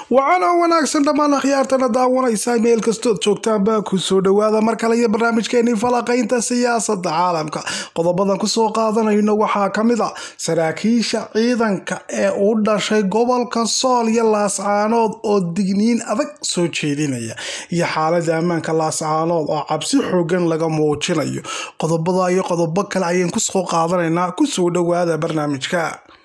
waxaana wanaagsan dhammaan akhyaartana daawanaysa meel kastood joogtaanba kusoo dhawaada mar kale iyo barnaamijkeenii falaqaynta siyaasada caalamka qodobadan kusoo qaadanayno waxaa kamid a saraakiisha ciidanka ee u dhashay gobolka sool iyo laascaanood oo digniin adag soo jeedinaya iyo xaalada ammaanka laascaanood oo cabsi xoogan laga muujinayo qodobada iyo qodobo kale ayaan kusoo qaadanaynaa kusoo dhawaada barnaamijka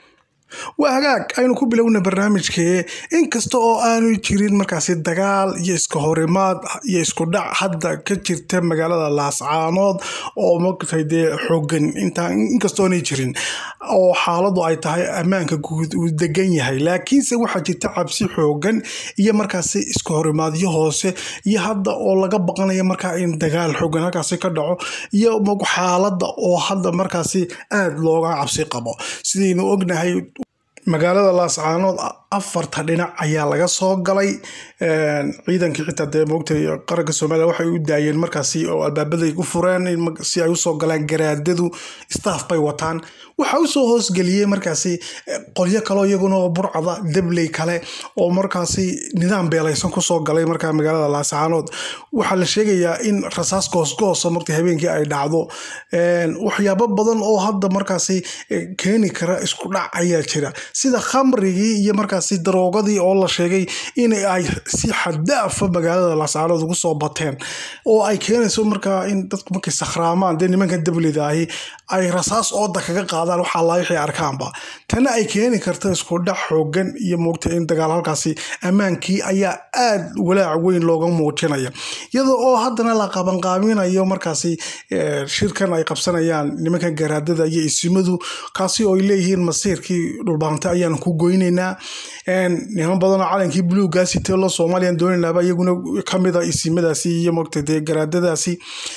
waa hagaag aynu ku bilowna barnaamijkee inkasta oo aanu jirin markaasi dagaal iyo iska horimaad iyo isku dhac hadda ka jirta magaalada laascaanood oo maogtay dee xoogan inkastoo aanay jirin oo xaaladu ay tahay ammaanka guud uu degan yahay laakiinse waxaa jirta cabsi xoogan iyo markaasi iska horimaadyo hoose iyo hadda oo laga baqanaya markaa in dagaal xoogan halkaasi ka dhaco iyo xaalada oo hadda markaasi aada looga cabsi qabo sidaynu ognahay magaalada laascaanood afarta dhinac ayaa laga soo galay ciidankii xitaa dee moogtay qaranka soomaaliya waxay u daayeen markaasi oo albaabaday u fureen si ay usoo galaan garaadadu staff bay wataan waxaa usoo hoosgeliyey markaasi qolyo kaleo iyaguna burcada debley kale oo markaasi nidaam beelaysan kusoo galay markaa magaalada laascaanood waxaa la sheegayaa in rasaas goosgoosa marta habeenkii ay dhacdo waxyaabo badan oo hadda markaasi keeni kara isku dhac ayaa jira sida khamrigii iyo markaasi daroogadii oo la sheegay in ay si xadaafa magaalada laascaanood ugu soo bateen oo ay keenayso markaa in dadku markay sakhraamaan dee nimankan dablida ahi ay rasaas ooda kaga qaadaan waxaa laa wixii arkaanba tana ay keeni karta isku dhac xoogan iyo moogta in dagaal halkaasi ammaankii ayaa aada walaac weyn looga muujinaya iyadoo oo haddana la qabanqaaminayo markaasi shirkan ay qabsanayaan nimankan garaadada iyo isimadu kaasi oo ay leeyihiin masiirkii dhulbaanta ayaan ku goyneynaa niman badanoo calankii buluugaasi teelo soomaaliyan doonaynaaba iyaguna kamid a isimadaasi iyo moogta dee garaadadaasi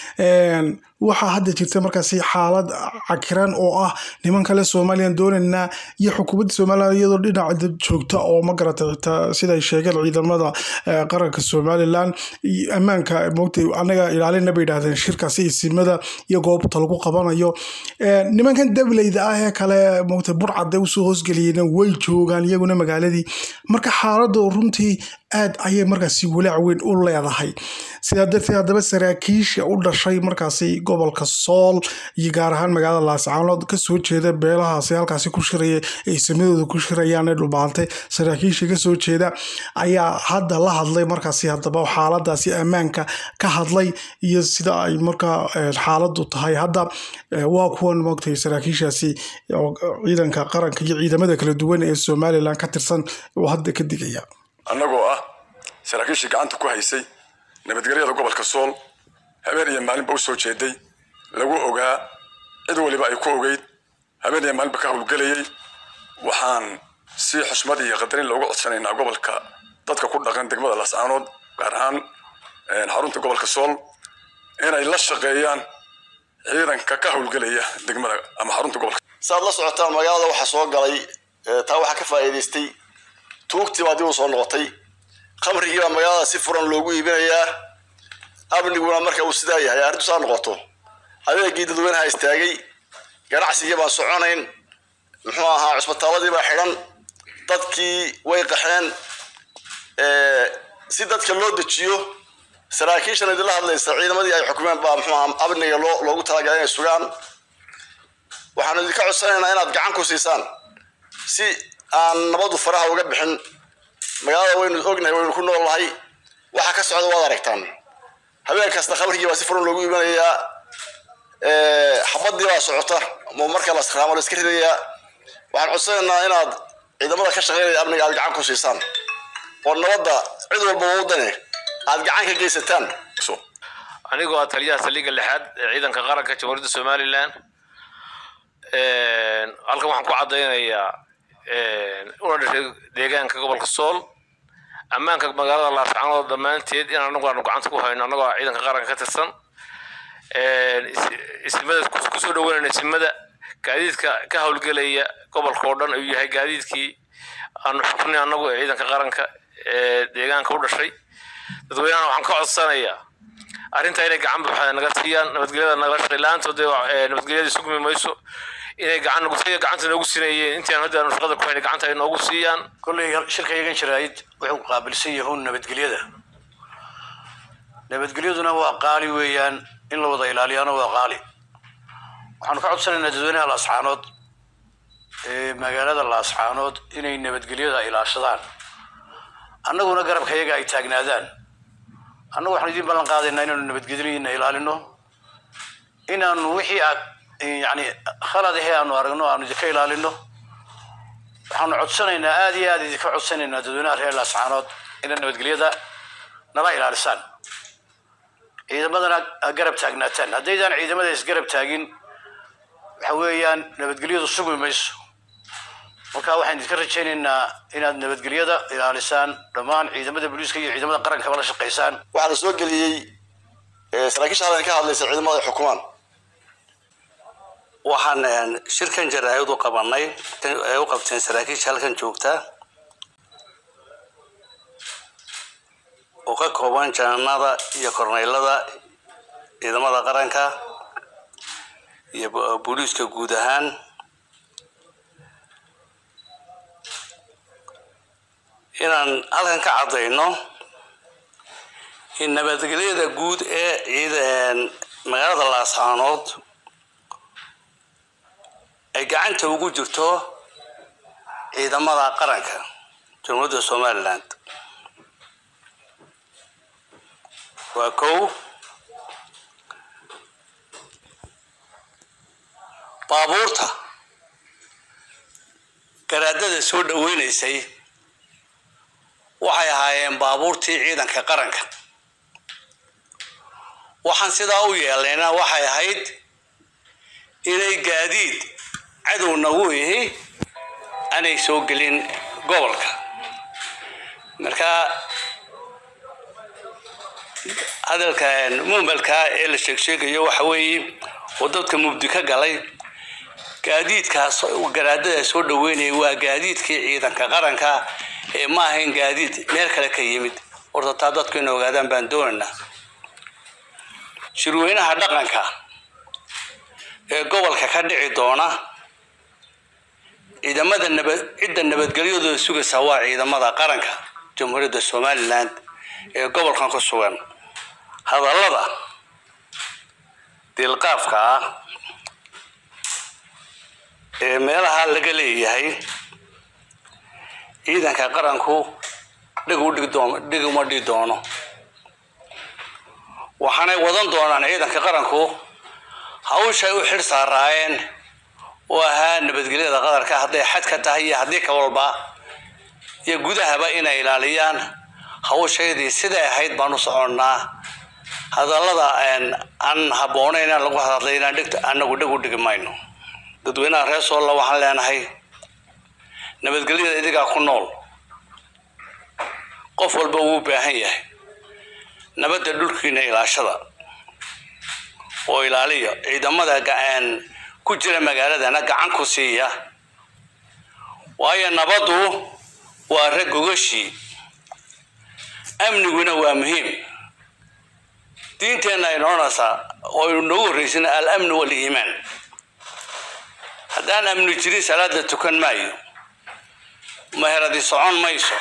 waxaa hadda jirta markaasi xaalad cakiran oo ah niman kale somalilan doonaynaa iyo xukuumadda somalilan iyadoo dhinaca joogta oo ma garata xitaa siday sheegeen ciidamada qaranka somalilan ammaanka moogta anaga ilaalina bay yidhahdeen shirkaasi isimada iyo goobta lagu qabanayo nimankan dableyda ah ee kale moogta burcadda usoo hoosgeliyeen way joogaan iyaguna magaaladii marka xaaladu runtii aad ayay markaasi walaac weyn u leedahay sidaa darteed haddaba saraakiisha u dhashay markaasi gobolka sool iyo gaar ahaan magaalada laascaanood kasoo jeeda beelahaasi halkaasi ku shiraya ay samadooda ku shirayaan ee dhulbaantay saraakiisha kasoo jeeda ayaa hadda la hadlay markaasi haddaba xaaladaasi ammaanka ka hadlay iyo sida ay markaa xaaladu tahay hadda waa kuwan moogtay saraakiishaasi ciidanka qaranka iyo ciidamada kala duwan ee somalilan ka tirsan oo hadda ka digaya annagoo ah saraakiishii gacanta ku haysay nabadgelyada gobolka sool habeen iyo maalinba u soo jeeday lagu ogaa cid waliba ay ku ogeyd habeen iyo maalinba ka howlgelayay waxaan si xushmad iyo qadarin looga codsanaynaa gobolka dadka ku dhaqan degmada laascaanood gaar ahaan xarunta gobolka sool inay la shaqeeyaan ciidanka ka howlgelaya degmada ama xarunta gobolka saaad la socotaan magaalada waxaa soo galay taa waxaa ka faa'iidaystay tuugtii baa dib u soo noqotay khamrigii baa magaalada si furan loogu iibinayaa amniguna marka uu sidaa yahay arrintu saa noqoto adeegii dadweynaha istaagay ganacsigii baan soconayn muxuu ahaa cusbitaaladii baa xidhan dadkii way qaxeen si dadka loo dejiyo saraakiishan idinla hadlaysa ciidamadii ay xukumeen baa muxuu ahaa amniga loo loogu talagalay inay sugaan waxaanu idinka codsanaynaa inaad gacan ku siisaan si aan nabadu faraha uga bixin magaalada waynu ognahay waynu ku noolnahay waxa ka socda waad aragtaan habeen kasta khamrigii baa si furan loogu iibanayaa xabadii baa socota marka la sakraamo la iska ridayaa waxaan codsanaynaa inaad ciidamada ka shaqeynaya amniga aad gacan ku siisaan oo nabadda cid walba wadane aad gacan ka geysataan anigoo ah taliyaha saldhigga lixaad ee ciidanka qaranka jamhuuriyadda somalilan halkan waxaan ku caddaynayaa una dhashay deegaanka gobolka sool ammaanka magaalada laascaanood dhammaanteed in anagu aanu gacanta ku hayno annagoo ciidanka qaranka ka tirsan isimada kusoo dhaweynayna isimada gaadiidka ka howlgelaya gobolka oo dhan ayuu yahay gaadiidkii aanu xuknay annagu ee ciidanka qaranka ee deegaanka u dhashay dadweynahana waxaan ka codsanayaa arrintaa inay gacan buuxda naga siiyaan nabadgelyada nagala shaqay la-aantood nabadgelyada sugmi mayso inay gacan nagu gacanta noogu siinayeen intii aan hadda aanu shaqada ku haynay gacanta ay noogu siiyaan kolley shirka yagan jiraayid wuxuu qaabilsan yahuun nabadgelyada nabadgelyaduna waa qaali weeyaan in la wada ilaaliyaana waa qaali waxaanu ka codsanaynaa dadweynaha laascaanood ee magaalada laascaanood inay nabadgelyada ilaashadaan annaguna garabka yaga ay taagnaadaan annagu waxaanu idiin ballan qaadaynaa inaanu nabadgelyadiina ilaalino inaanu wixii aad yani khalad ahee aanu aragno aanu idinka ilaalino waxaanu codsanaynaa aada iyo aada idinka codsanaynaa dadweynaha reer laascaanood inaad nabadgelyada nala ilaalisaan ciidamadana aad garab taagnaataan haddaydaan ciidamada isgarab taagin waxa weeyaan nabadgelyadu sugi mayso marka waxaan idinka rajaynaynaa inaad nabadgelyada ilaalisaan dhammaan ciidamada booliiska iyo ciidamada qarankaba la shaqaysaan waxaa la soo geliyey saraakiisha halkan ka hadlaysa ciidamada ay xukumaan waxaan shirkan jaraa'id u qabanay ay u qabteen saraakiisha halkan joogta oo ka kooban jananada iyo korneylada ciidamada qaranka iyo booliiska guud ahaan inaan halkan ka caddayno in nabadgelyada guud ee ciid magaalada laascaanood ay gacanta ugu jirto ciidamada qaranka jamhuuriyadda somaliland waa kow baabuurta garaadada soo dhaweynaysay waxay ahaayeen baabuurtii ciidanka qaranka waxaan sidaa u yeelayna waxay ahayd inay gaadiid cadow nagu ihi aanay soo gelin gobolka marka hadalka mumbalka ee la sheegsheegayo waxa weeye oo dadka mubdi ka galay gaadiidkaas garaadada soo dhaweynaya waa gaadiidkii ciidanka qaranka ee ma ahayn gaadiid meel kale ka yimid horta taa dadku ina ogaadaan baan doonaynaa shirweynaha dhaqanka ee gobolka ka dhici doona ciidamada nabad cidda nabadgelyadooda sugaysa waa ciidamada qaranka jamhuuriyadda somaliland ee gobolkan ku sugan hadallada dilqaafka ah ee meelaha laga leeyahay ciidanka qaranku dhig u dhig doon dhig uma dhigi doono waxaanay wadan doonaan ciidanka qaranku hawshay u xidh saaraayeen oo ahaa nabadgelyada qadarka hadday xad ka tahay iyo haddii ka walba iyo gudahaba inay ilaaliyaan hawshaydii siday ahayd baan u soconnaa hadallada aan habboonayn in lagu hadlay inaan dhigta anagu dhig u dhigi mayno dadweynaha reer soolla waxaan leenahay nabadgelyada idigaa ku nool qof walba wuu baahan yahay nabadda dhulkiina ilaashada oo ilaaliya ciidamada ku jira magaaladana gacan ku siiya waayo nabaddu waa rag gogashii amniguna waa muhiim diinteenna ay noonaysaa oo noogu horreysana al-amnu wal-iimaan haddaan amni jirin salaada tukan maayo meheradi socon mayso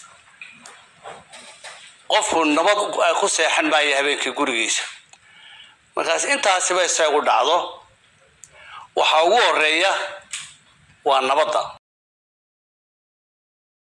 qofku nabad ku seexan maayo habeenkii gurigiisa markaas intaasiba isagu dhacdo waxaa ugu horeeya waa nabadda